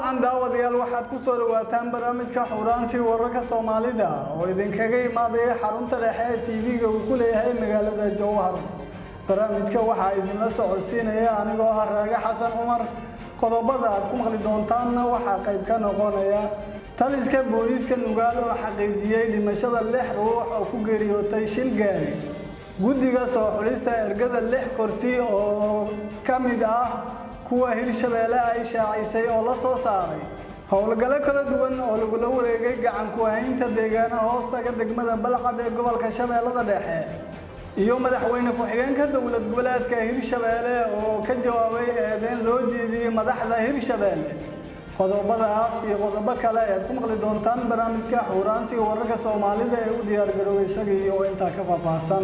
wacan daawadayaal waxaad ku soo dhawaataan barnaamijka xuraansi wararka soomaalida oo idinkaga imaadaya xarunta dhexe ee tv-ga uu ku leeyahay magaalada jowhar barnaamijka waxaa idinla socodsiinaya anigoo ah raage xasan cumar qodobada aad ku maqli doontaanna waxaa qayb ka noqonaya taliska booliiska nugaal oo xaqiijiyey dhimashada lix ruux oo ku geeriyootay shil gaari guddiga soo xulista ergada lix kursi oo ka mid ah kuwa hirshabeelle ay shaacisay oo la soo saaray howlgalo kala duwan oo lagula wareegay gacan ku-haynta deegaanaha hoostaga degmada balcad ee gobolka shabeellada dhexe iyo madaxweyne ku-xigeenka dowlad goboleedka hirshabeelle oo ka jawaabay eedeyn loo jeediyey madaxda hirshabeelle qodobadaas iyo qodobo kale ead ku maqli doontaan barnaamijka xuuraansiga wararka soomaalida ee u diyaargaroobay isagii oo intaa ka faahfaahsan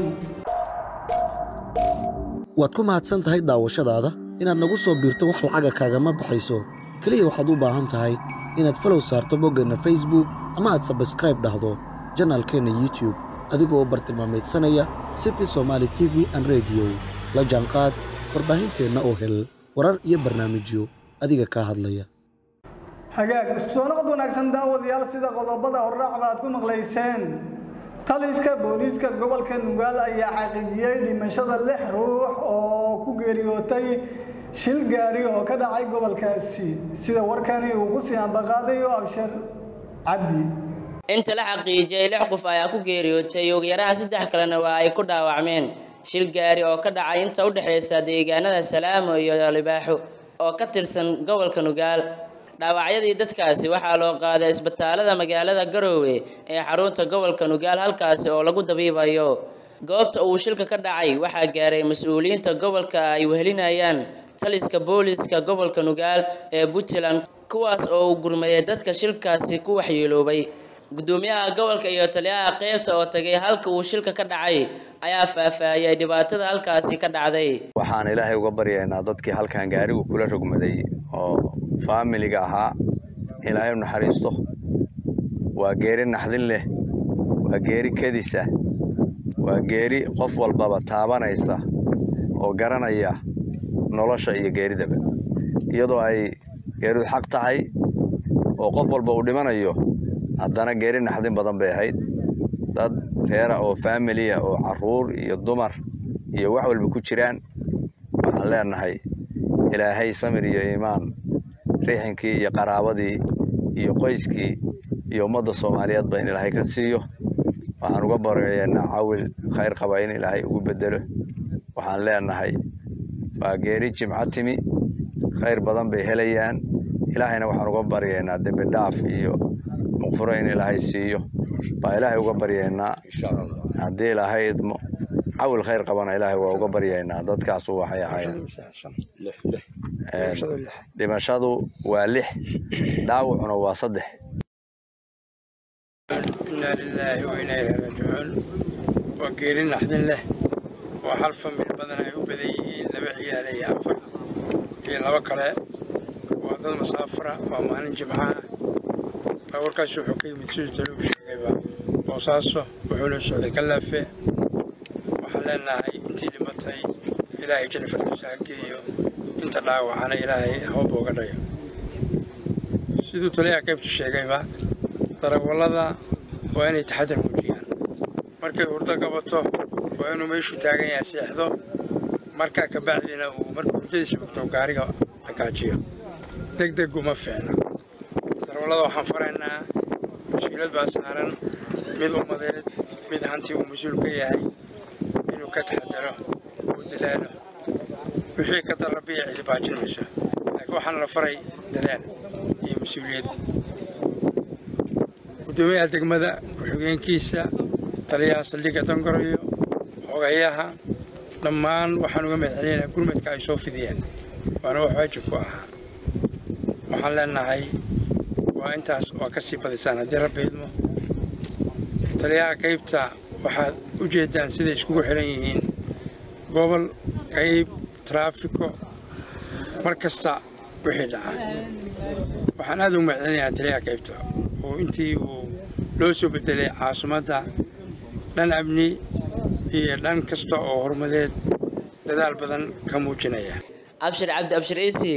waad ku mahadsan tahay daawashadaada inaad nagu soo biirto wax lacaga kaagama baxayso keliya waxaad u baahan tahay inaad falow saarto boggeenna facebook ama aad sabskraib dhahdo janaalkeenna youtube adigoo u bartilmaamaydsanaya city somaali t v an rediyo la jaanqaad warbaahinteenna oo hel warar iyo barnaamijyo adiga kaa hadlaya hagaag isku soo noqod wanaagsan daawadayaal sida qodobada horraacba aad ku maqlayseen taliska booliiska gobolka nugaal ayaa xaqiijiyey dhimashada lix ruux oo ku geeriyootay shil gaari oo ka dhacay gobolkaasi sida warkani uu ku sii ambaqaadayo abshir cabdi inta la xaqiijiyey lix qof ayaa ku geeriyootay ugu yaraan saddex kalena waa ay ku dhaawacmeen shil gaari oo ka dhacay inta u dhexaysa deegaanada salaamo iyo libaaxo oo ka tirsan gobolka nugaal dhaawacyadii dadkaasi waxaa loo qaaday isbitaalada magaalada garoowe ee xarunta gobolka nugaal halkaasi oo lagu dabiibayo goobta uu shilka ka dhacay waxaa gaaray mas-uuliyiinta gobolka ay wehelinayaan taliska booliiska gobolka nugaal ee puntland kuwaas oo uu gurmaday dadka shilkaasi ku waxyeeloobay gudoomiyaha gobolka iyo taliyaha qeybta oo tagay halka uu shilka ka dhacay ayaa faahfaahiyay dhibaatada halkaasi ka dhacday waxaan ilaahay uga baryaynaa dadkii halkan gaarigu kula rogmaday oo faamiliga ahaa ilaahay u naxariisto waa geeri naxdin leh waa geeri kedisa waa geeri qof walbaba taabanaysa oo garanaya nolosha iyo geeridaba iyadoo ay geeridu xaq tahay oo qof walba uu dhimanayo haddana geeri naxdin badan bay ahayd dad reera oo faamiliya oo carruur iyo dumar iyo wax walba ku jiraan waxaan leenahay ilaahay samir iyo iimaan riixinkii iyo qaraabadii iyo qoyskii iyo ummadda soomaaliyeedba in ilaahay ka siiyo waxaan uga baryaynaa cawil khayr qaba in ilaahay ugu bedelo waxaan leenahay waa geeri jimco timi khayr badan bay helayaan ilaahayna waxaan uga baryaynaa dembi dhaaf iyo muqfuro in ilaahay siiyo baa ilaahay uga baryaynaa haddii ilaahay idmo cawil khayr qabana ilaahay waa uga baryaynaa dadkaasu waxay ahaayeen dhimashadu waa lix dhaawacuna waa saddex inaa lilaahi wa inaa ilaahi raajicuun waa geeri naxdin leh waa hal famil badan ay u badan yihiin laba ciyaal iyo afar iyo laba kale waa dad masaafara waa maalin jimcaha warkaas wuxuu ka yimid siduu talogu sheegayba boosaaso wuxuuna socday kalaafe waxaan leenahay intii dhimatay ilaahay jana fardiisa ha geeyo inta dhaawacana ilaahay hawba uga dhayo siduu taliyaha qaybtu sheegayba darawallada waa inay taxadar muujiyaan markay hurdo qabato waa inuu meeshuu taagan yahay seexdo markaa kabacdina uu markuu hurdadiisa bogto gaariga dhagaajiyo deg deg uma fiicna darawallada waxaan faraynaa mas-uuliyad baa saaran mid ummadeed mid hanti uu mas-uul ka yahay inuu ka taxadaro uu dadaalo wixii ka darabiya cidi baajin mayso laakiin waxaana la faray dadaal iyo mas-uuliyad guddoomiyaha degmada ku-xigeenkiisa taliyaha saldhigga dangoroyo xogayaha dhammaan waxaan uga mahadcelinaynaa gurmadka ay soo fidiyeen waana wax waajib ku ahaa waxaan leenahay waa intaas waa ka sii badisaan haddii rabbi idmo taliyaha qaybta waxaad u jeeddaan siday iskugu xihan yihiin gobol qayb taraafiko mar kasta wixii dhaca waxaan aad ugu mahadcelinayaa taliyaha qaybta oo intii uu loo soo bedelay caasimadda dhan amni iyo dhan kasta oo horumadeed dadaal badan ka muujinaya abshir cabdi abshir ciisi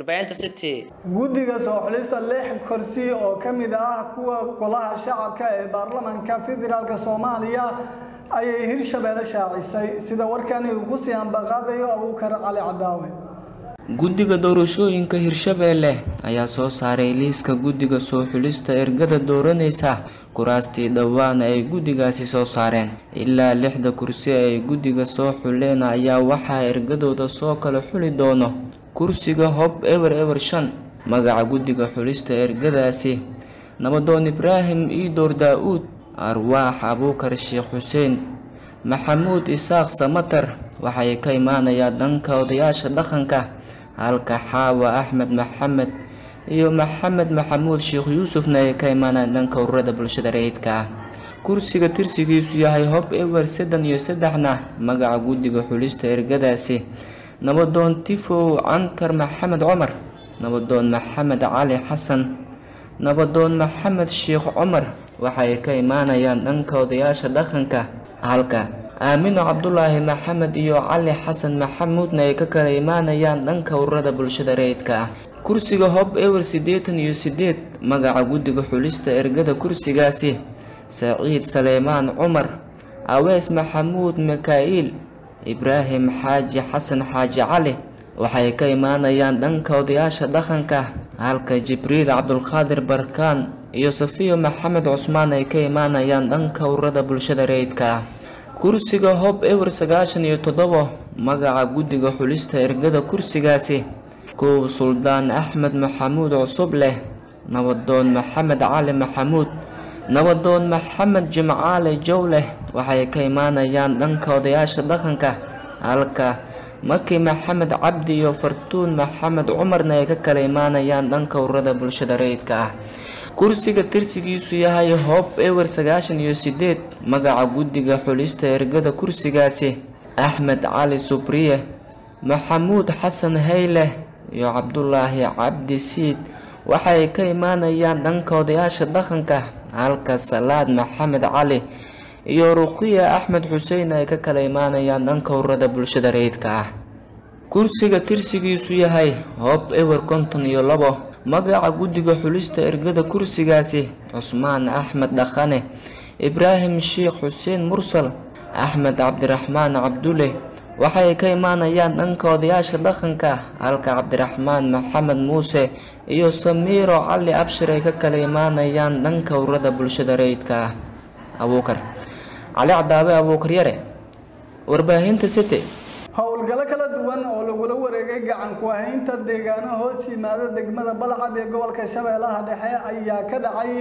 warbaahinta city guddiga soo xulista lix kursi oo ka mid ah kuwa golaha shacabka ee baarlamaanka federaalk soomaaliya ayay hirshabeelle shaacisay sida warkani uu ku sii ambaqaadayo abuukar cali cadaawe guddiga doorashooyinka hirshabeelle ayaa soo saaray liiska guddiga soo xulista ergada dooranaysa kuraastii dhowaan ay guddigaasi soo saareen ilaa lixda kursi ay guddiga soo xuleen ayaa waxaa ergadooda soo kala xuli doono kursiga hob ewer ewer shan magaca guddiga xulista ergadaasi nabadoon ibraahim iidoor daa-uud arwaax abuukar sheekh xuseen maxamuud isaaq samatar waxay ka imaanayaan dhanka odayaasha dhaqanka halka xaawa axmed maxamed iyo maxamed maxamuud sheekh yuusufna ay ka imaanayaan dhanka ururada bulshada rayidka ah kursiga tirsigiisu yahay hob ewer saddan iyo saddexna magaca guddiga xulista ergadaasi nabadoon tifow cantar maxamed cumar nabadoon maxamed cali xasan nabadoon maxamed sheekh cumar waxay ka imaanayaan dhanka odayaasha dhaqanka halka aamino cabdulaahi maxamed iyo cali xasan maxamuudna ay ka kala imaanayaan dhanka ururada bulshada rayidka ah kursiga hob ewer siddeetan iyo siddeed magaca guddiga xulista ergada kursigaasi saciid saleymaan cumar awees maxamuud mika'iil ibraahim xaaji xasan xaaji cali waxay ka imaanayaan dhanka odayaasha dhaqanka halka jibriil cabdulqaadir barkaan iyo safiyo maxamed cusmaan ay ka imaanayaan dhanka ururada bulshada rayidka ah kursiga hob ewer sagaashan iyo toddobo magaca guddiga xulista ergada kursigaasi kow suldaan axmed maxamuud cusub leh nabadoon maxamed cali maxamuud nabadoon maxamed jimcaale jowleh waxay ka imaanayaan dhanka odayaasha dhaqanka halka maki maxamed cabdi iyo fartuun maxamed cumarna ay ka kala imaanayaan dhanka ururada bulshada rayidka ah kursiga tirsigiisu yahay hob ewer sagaashan iyo siddeed magaca guddiga xulista ergada kursigaasi axmed cali subriye maxamuud xasan hayle iyo cabdulaahi cabdi siid waxay ka imaanayaan dhanka odayaasha dhaqanka halka salaad maxamed cali iyo ruqiya axmed xuseen ay ka kala imaanayaan dhanka ururada bulshada rayidka ah kursiga tirsigiisu yahay hob ewer konton iyo labo magaca guddiga xulista ergada kursigaasi cusmaan axmed dhaqane ibraahim sheekh xuseen mursal axmed cabdiraxmaan cabdule waxay ka imaanayaan dhanka odayaasha dhaqanka halka cabdiraxmaan maxamed muuse iyo samiiro cali abshir ay ka kala imaanayaan dhanka ururada bulshada rayidka ah abuukar cali cadaabe abuukar yare warbaahinta city howlgallo kala duwan oo lagula wareegay gacan ku haynta deegaano hoos yimaada degmada balcad ee gobolka shabeellaha dhexe ayaa ka dhacay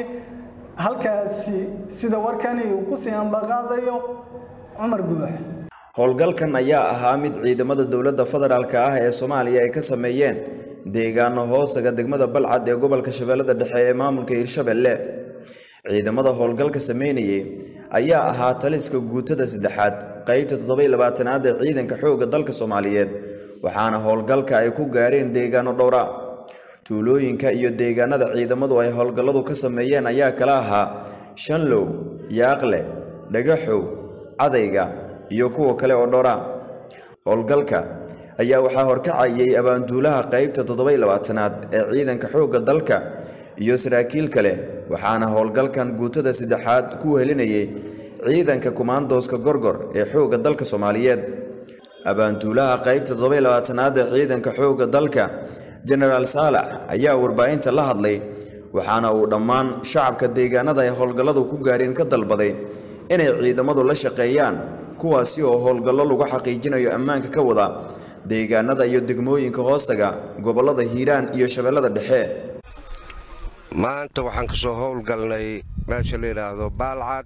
halkaasi sida warkani uu ku sii ambaqaadayo cumar guux howlgalkan ayaa ahaa mid ciidamada dowladda federaalk ah ee soomaaliya ay ka sameeyeen deegaano hoosaga degmada balcad ee gobolka shabeellada dhexe ee maamulka hirshabelle ciidamada howlgalka sameynayay ayaa ahaa taliska guutada saddexaad qeybta toddobaylabaatanaad ee ciidanka xoogga dalka soomaaliyeed waxaana howlgalka ay ku gaareen deegaano dhowra tuulooyinka iyo deegaanada ciidamadu ay howlgalladu ka sameeyeen ayaa kala ahaa shanlow yaaqle dhagaxow cadayga iyo kuwa kale oo dhowra howlgalka ayaa waxaa horkacayay abaanduulaha qeybta toddobaylabaatanaad ee ciidanka xoogga dalka iyo saraakiil kale waxaana howlgalkan guutada saddexaad ku helinayay ciidanka kumaandooska gorgor ee xoogga dalka soomaaliyeed abaanduulaha qeybta toddobaylabaatanaad ee ciidanka xoogga dalka jenaraal saalax ayaa warbaahinta la hadlay waxaana uu dhammaan shacabka deegaanada ay howlgalladu ku gaareen ka dalbaday inay ciidamadu la shaqeeyaan kuwaasi oo howlgallo lagu xaqiijinayo ammaanka ka wada deegaanada iyo degmooyinka hoostaga gobollada hiiraan iyo shabeellada dhexe maanta waxaan ka soo howlgalnay meesha la yidhaahdo baalcad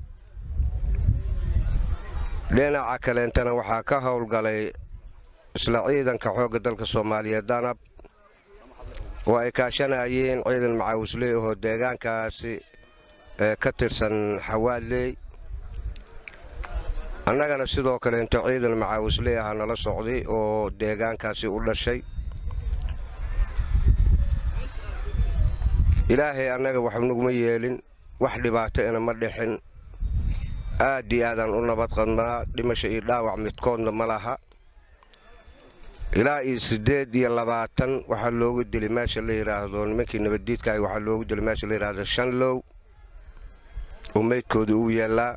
dhinaca kaleentana waxaa ka howlgalay isla ciidanka xoogga dalka soomaaliyeed danab oo ay kaashanayeen ciidan macaawisley ahoo deegaankaasi ee ka tirsan xawaadley annagana sidoo kaleento ciidan macaawisley aha nala socday oo deegaankaasi u dhashay ilaahay annaga wax naguma yeelin wax dhibaato ina ma dhixin aad iyo aadaan u nabad qadnaa dhimasho iyo dhaawac midkoodna ma laha ilaa iyo siddeed iyo labaatan waxaa loogu dilay meesha la yidhaahdo nimankii nabaddiidka ah waxaa loogu dilay meesha la yidhaahdo shanlow oo meydkooda uu yaallaa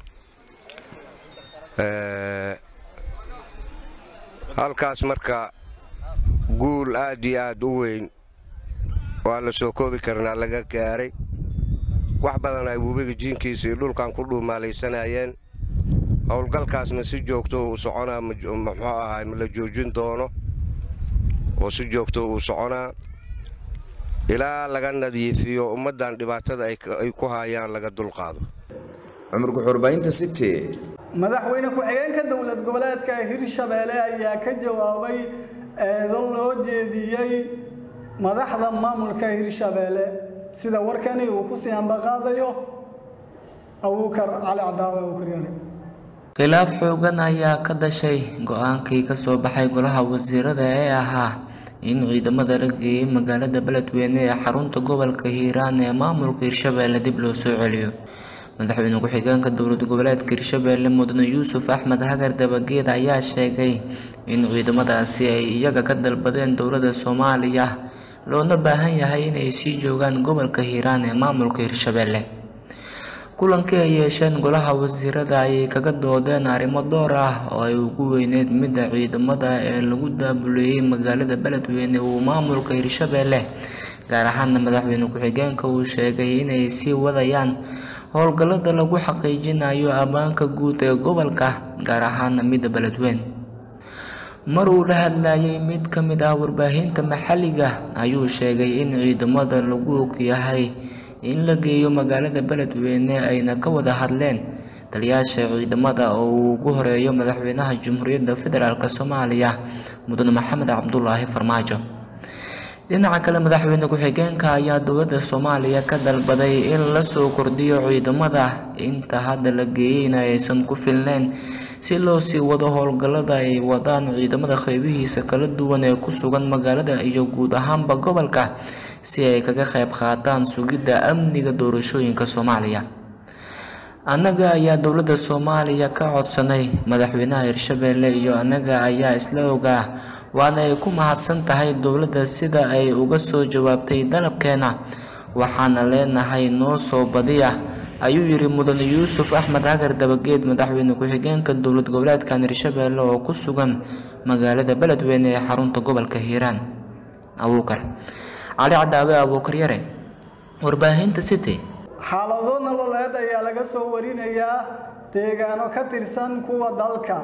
halkaas marka guul aad iyo aad u weyn waa la soo koobi karnaa laga gaaray wax badan ay webiga jiinkiisa iyo dhulkan ku dhuumaalaysanayeen howlgalkaasna si joogto uu soconaa muxuu ahaa la joojin doono oo si joogto uu soconaa ilaa laga nadiifiyo ummaddan dhibaatada ay ku haayaan laga dulqaado cumar kuxurbaynta city madaxweyne ku-xigeenka dowlad goboleedka hirshabeelle ayaa ka jawaabay eedo loo jeediyey madaxda maamulka hirshabeelle sida warkani uu ku sii ambaqaadayo abuukar cali cadaawe abuukaryare khilaaf xoogan ayaa ka dhashay go-aankii ka soo baxay golaha wasiirada ee ahaa in ciidamada la geeyey magaalada beledweyne ee xarunta gobolka hiiraan ee maamulka hirshabeelle dib loo soo celiyo madaxweyne ku-xigeenka dowlad goboleedka hirshabeelle mudane yuusuf axmed hagar dabageed ayaa sheegay in ciidamadaasi ay iyaga ka dalbadeen dowladda soomaaliya loona baahan yahay inay sii joogaan gobolka hiiraan ee maamulka hirshabeelle kulankii ay yeesheen golaha wasiirada ayay kaga doodeen arrimo dhowr ah oo ay ugu weyneyd midda ciidamada ee lagu daabuleeyey magaalada beledweyne uu maamulka hirshabeelle gaar ahaana madaxweyne ku-xigeenka uu sheegay inay sii wadayaan howlgallada lagu xaqiijinayo ammaanka guud ee gobolka gaar ahaana midda beledweyne mar uu la hadlayay mid ka mid ah warbaahinta maxalliga ayuu sheegay in ciidamada lagu ogyahay in la geeyo magaalada beledweyne ayna ka wada hadleen taliyaasha ciidamada oo uu ugu horeeyo madaxweynaha jamhuuriyadda federaalk soomaaliya mudane maxamed cabdulaahi farmaajo dhinaca kale madaxweyne ku-xigeenka ayaa dowladda soomaaliya ka dalbaday in la soo kordhiyo ciidamada inta hadda la geeyeyna aysan ku filneyn si loo sii wado howlgallada ay wadaan ciidamada qeybihiisa kala duwan ee ku sugan magaalada iyo guud ahaanba gobolka si ay kaga qayb qaataan sugidda amniga doorashooyinka soomaaliya annaga ayaa dowladda soomaaliya ka codsanay madaxweynaha hirshabeelle iyo annaga ayaa isla ogaa waana ay ku mahadsan tahay dowladda sida ay uga soo jawaabtay dalabkeena waxaana leenahay noo soo badiya ayuu yidhi mudane yuusuf axmed hagar dabageed madaxweyne ku-xigeenka dowlad goboleedkan hirshabeelle oo ku sugan magaalada beledweyne ee xarunta gobolka hiiraan abuukar cali cadaawe abuukar yare warbaahinta city xaalado nololeed ayaa laga soo warinayaa deegaano ka tirsan kuwa dalka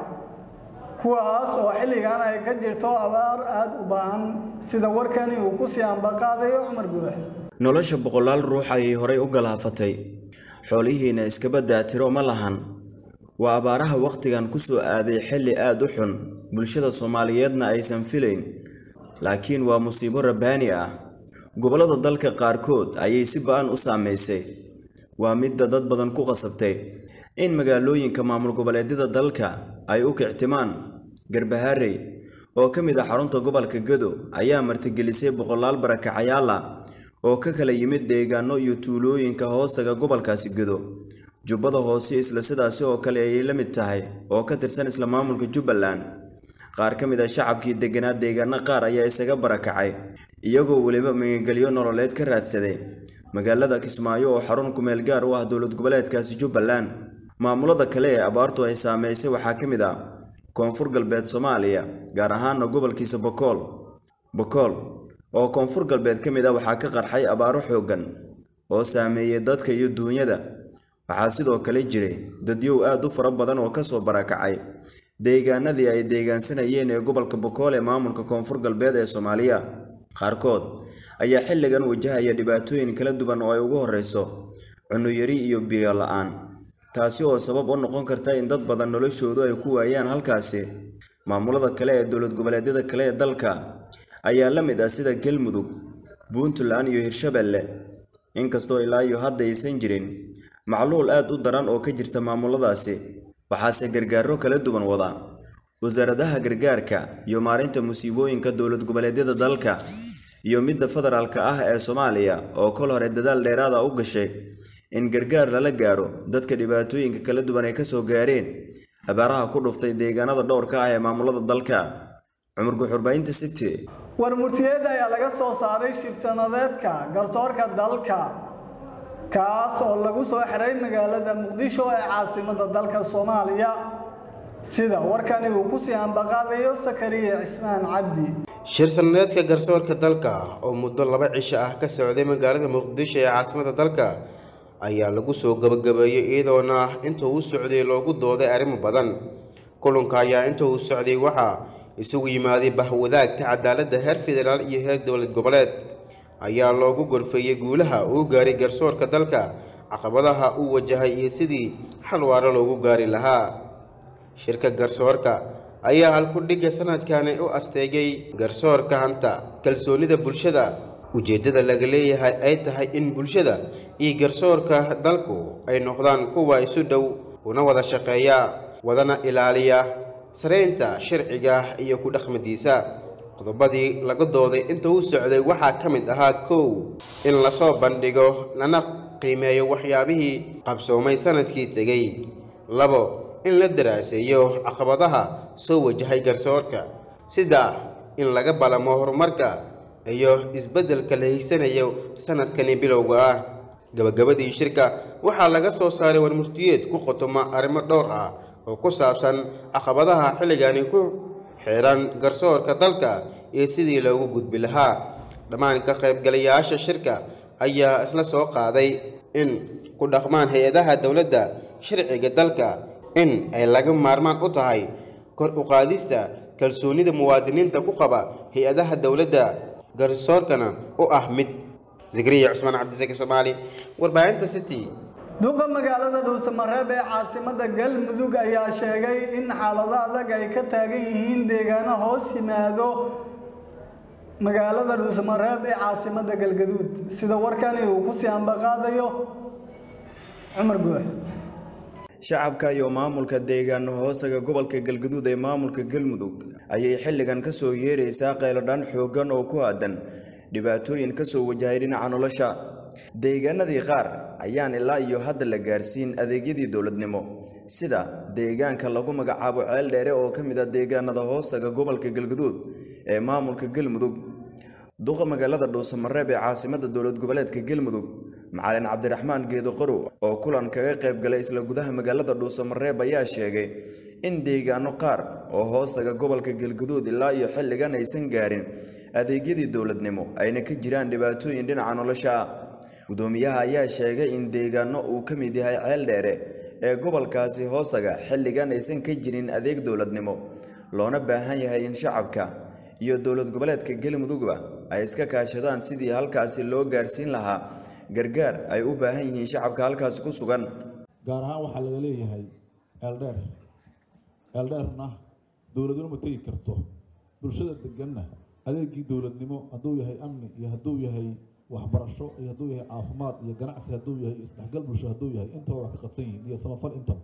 kuwaas oo xilligan ay ka jirto abaar aada u baahan sida warkani uu ku sii ambaqaadayo cumar buux nolosha boqolaal ruux ayay horay u galaafatay xoolihiina iskaba daatiro ma lahan waa abaaraha wakhtigan ku soo aaday xilli aad u xun bulshada soomaaliyeedna aysan filayn laakiin waa musiibo rabbaani ah gobollada dalka qaarkood ayay si ba-an u saamaysay waa midda dad badan ku qasabtay in magaalooyinka maamul goboleedyada dalka ay u kictimaan garbaharey oo ka mid ah xarunta gobolka gado ayaa martigelisay boqolaal barakacayaal ah oo ka kala yimid deegaano iyo tuulooyinka hoostaga gobolkaasi gado jubbada hoose isla sidaasi oo kale ayay la mid tahay oo ka tirsan isla maamulka jubbaland qaar ka mid ah shacabkii degganaa deegaano qaar ayaa isaga barakacay iyagoo weliba magangelyo nololeed ka raadsaday magaalada kismaayo oo xarun kumeel gaar u ah dowlad goboleedkaasi jubbaland maamulada kale ee abaartu ay saameysay waxaa ka mid ah koonfur galbeed soomaaliya gaar ahaana gobolkiisa bokool bokool oo koonfur galbeed ka mid ah waxaa ka qarxay abaaro xooggan oo saameeyey dadka iyo duunyada waxaa sidoo kale jiray dadyow aad u fara badan oo kasoo barakacay deegaanadii ay deegaansanayeen ee gobolka bokool ee maamulka koonfur galbeed ee soomaaliya qaarkood ayaa xilligan wajahaya dhibaatooyin kala duwan oo ay ugu horreyso cunuyari iyo biyo la-aan taasi oo sabab u noqon karta in dad badan noloshoodu ay ku waayaan halkaasi maamulada kale ee dowlad goboleedyada kale ee dalka ayaa la mid ah sida galmudug puntland iyo hirshabelle inkastoo ilaa iyo hadda aysan jirin macluul aad u daran oo ka jirta maamuladaasi waxaase gargaaro kala duwan wada wasaaradaha gargaarka iyo maarinta musiibooyinka dowlad goboleedyada dalka iyo midda federaalka ah ee soomaaliya oo kol hore dadaal dheeraada u gashay in gargaar lala gaaro dadka dhibaatooyinka kala duwan ay kasoo gaareen abaaraha ku dhuftay deegaanada dhowrka ah ee maamulada dalka cumar guxurbaynta city war murtiyeed ayaa laga soo saaray shir-sanadeedka garsoorka dalka kaas oo lagu soo xiray magaalada muqdisho ee caasimada dalka soomaaliya sida warkani uu kusii ambaqaadayo sakariya cismaan cabdi shir sanadeedka garsoorka dalka oo muddo laba cisho ah ka socday magaalada muqdisho ee caasimada dalka ayaa lagu soo gabagabeeyey iyadoona inta uu socday loogu dooday arrimo badan kulanka ayaa inta uu socday waxaa isugu yimaaday bahwadaagta cadaaladda heer federaal iyo heer dowlad goboleed ayaa loogu gorfeeyey guulaha uu gaaray garsoorka dalka caqabadaha uu wajahay iyo sidii xal waaro loogu gaari lahaa shirka garsoorka ayaa halkudhigga sanadkani u asteegay garsoorka hanta kalsoonida bulshada ujeeddada laga leeyahay ay tahay in bulshada iyo garsoorka dalku ay noqdaan kuwa isu dhow una wada shaqeeya wadana ilaaliya saraynta sharciga iyo ku dhaqmadiisa qodobadii laga dooday inta uu socday waxaa ka mid ahaa kow in lasoo bandhigo lana qiimeeyo waxyaabihii qabsoomay sanadkii tegey labo in la daraaseeyo caqabadaha soo wajahay garsoorka saddex in laga balamo horumarka iyo isbeddelka la higsanayo sanadkani bilowga ah gabagabadii shirka waxaa laga soo saaray warmurtiyeed ku qotoma arrimo dhowr ah oo ku saabsan caqabadaha xilligani ku xiran garsoorka dalka iyo sidii loogu gudbi lahaa dhammaan ka qaybgalayaasha shirka ayaa isla soo qaaday in ku dhaqmaan hay-adaha dowladda sharciga dalka in ay laga maarmaan u tahay kor u qaadista kalsoonida muwaadiniinta ku qaba hay-adaha dowladda garsoorkana u ah mid zikriya cusmaan cabdisaki soomaali warbaahinta city duqa magaalada dhuusamareeb ee caasimada galmudug ayaa sheegay in xaalado adag ay ka taagan yihiin deegaano hoos yimaado magaalada dhuusamareeb ee caasimada galgaduud sida warkani uu kusii ambaqaadayo cumar guux shacabka iyo maamulka deegaano hoosaga gobolka galgaduud ee maamulka galmudug ayay xilligan ka soo yeeraysaa qayladhaan xooggan oo ku aadan dhibaatooyin ka soo wajahay dhinaca nolosha deegaanadii qaar ayaan ilaa iyo hadda la gaarsiin adeegyadii dowladnimo sida deegaanka lagu magacaabo ceel dheere oo ka mid ah deegaanada hoostaga gobolka galgaduud ee maamulka galmudug duqa magaalada dhuusamareeb ee caasimada dowlad goboleedka galmudug macalin cabdiraxmaan geedo qorow oo kulan kaga qayb galay isla gudaha magaalada dhuusamareeb ayaa sheegay in deegaano qaar oo hoostaga gobolka galgaduud ilaa iyo xilligan aysan gaarin adeegyadii dowladnimo ayna ka jiraan dhibaatooyin dhinaca nolosha ah gudoomiyaha ayaa sheegay in deegaano uu ka mid yahay ceel dheere ee gobolkaasi hoostaga xilligan aysan ka jirin adeeg dowladnimo loona baahan yahay in shacabka iyo dowlad goboleedka galmudugba ay iska kaashadaan sidii halkaasi loo gaarsiin lahaa gargaar ay u baahan yihiin shacabka halkaasi ku sugan gaar ahaan waxaa laga leeyahay eeldheer eeldheerna dowladnimo ma tegi karto bulshada deganna adeegii dowladnimo hadduu yahay amni iyo hadduu yahay waxbarasho iyo hadduu yahay caafimaad iyo ganacsi hadduu yahay isdhexgal bulsho hadduu yahay intaba waa ka qadsan yihiin iyo samafal intaba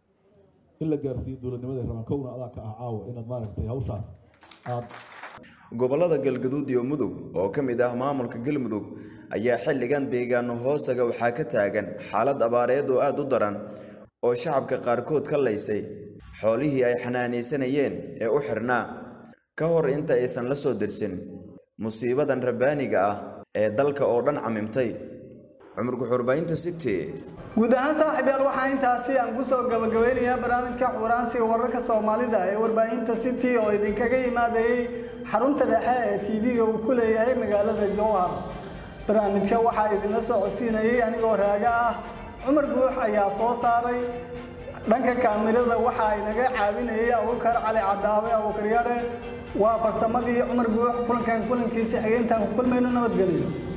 in la gaarsiiyo dowladnimada rabaan kowna adaa ka ah caawa inaad maaragtay hawshaas aad gobollada galgaduud iyo mudug oo ka mid ah maamulka galmudug ayaa xilligan deegaano hoosaga waxaa ka taagan xaalad abaareed oo aada u daran oo shacabka qaarkood ka laysay xoolihii ay xanaanaysanayeen ee u xirnaa ka hor inta aysan la soo dirsin musiibadan rabbaaniga ah ee dalka oo dhan camimtay cumar guxurbaahinta city guud ahaan saaxiibyaal waxaa intaasi aan kusoo gabagabeynayaa barnaamijka xuraansiga wararka soomaalida ee warbaahinta city oo idinkaga imaadayey xarunta dhexe ee tv-ga uu ku leeyahay magaalada jowhar barnaamijka waxaa idinla soo codsiinayay anigoo raaga ah cumar guux ayaa soo saaray dhanka kaamirada waxaa inaga caawinayay abukar cali cadaawe abukaryare waa farsamadii cumar guux kulankan kulankiisa xigeentaan ku kulmayno nabadgelyo